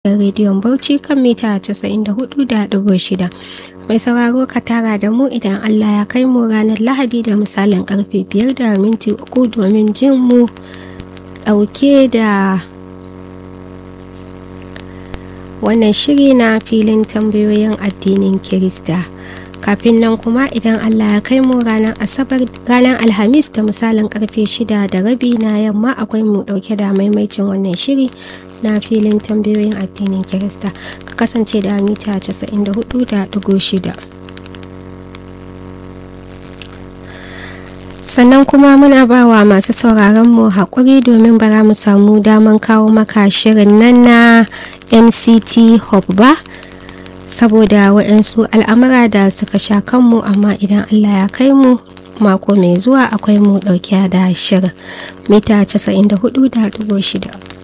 da rediyon Bauchi kan mita 94.6. Mai sauraro ka tara da mu idan Allah ya kai mu ranar Lahadi da misalin karfe 5 da minti 3 domin jin mu dauke da wannan shiri na filin tambayoyin addinin Kirista. Kafin nan kuma idan Allah ya kai mu ranar Asabar ranar Alhamis da misalin karfe 6 da rabi na yamma akwai mu dauke da maimaicin wannan shiri na filin tambayoyin addinin Kirista ka kasance da mita 94.6 sannan kuma muna ba wa masu sauraron mu haƙuri domin bara mu samu daman kawo maka shirin nan na nct hub ba saboda waɗansu al'amura da suka sha kanmu amma idan allah ya kai mu mako mai zuwa akwai mu ɗauke da shirin mita 94.6